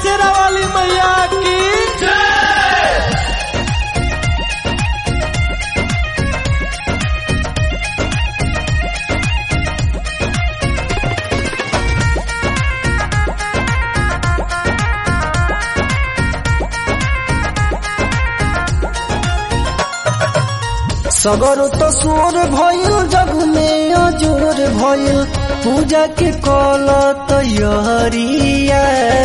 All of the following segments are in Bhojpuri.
शेरा वाली मैया की सगर तो सोर भइल जग में अजोर भइल पूजा के कल तैयारिया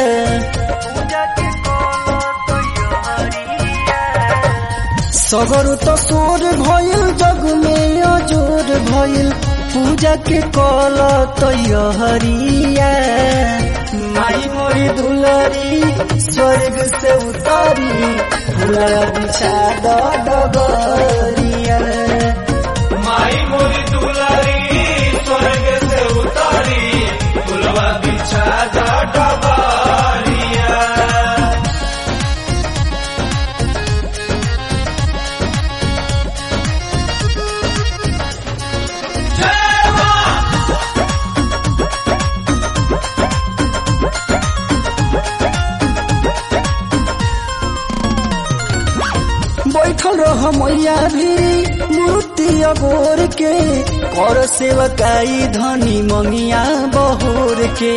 सगर तो सोर भइल जग में अजोर भइल पूजा के कल तैयारिया माई मोरी दुलरी स्वर्ग से उतारी फूला बिछा डगरिया माई मोरी दुलारी स्वर्ग से उतारी फुलवा बिछा जा डबारिया बैठल रह मैया भी मूर्ति अगोर के कर सेवकाई धनी मंगिया बहोर के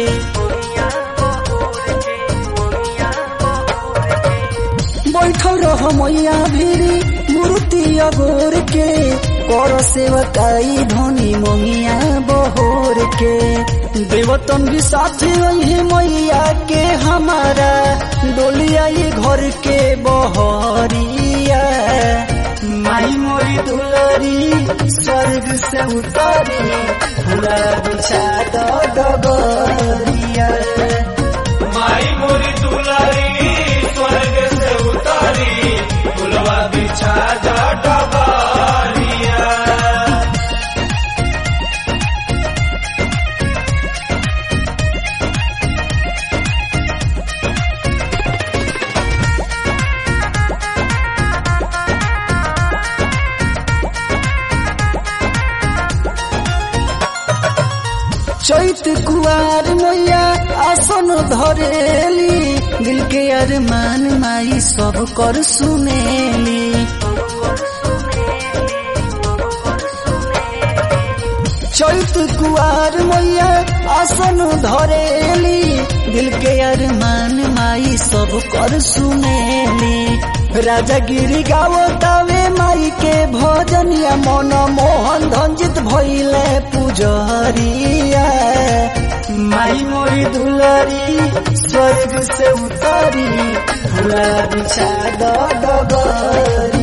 बैठल रह मैया भी मूर्ति अगोर के कर सेवकाई धनी मंगिया बहोर के देवतन भी साथ वही मैया के हमारा डोलिया ये घर के बहरिया माई मोरी दुलरी स्वर्ग से उतारी पूरा बिछा डगरिया माई मोरी दुलारी स्वर्ग से उतारी फुलवा बिछा जा डबारिया चैत कुआर मैया आसन धरेली दिल के अरमान माई सब कर सुनेली चैत कुआर मैया आसन धरेली दिल के अरमान माई सब कर सुनेली राजा गिरी गावतावे माई के भजनिया मन मोहन धंजित भइले पुजरिया माई मोरी दुलरी स्वर्ग से उतारी फूला बिछा डगरी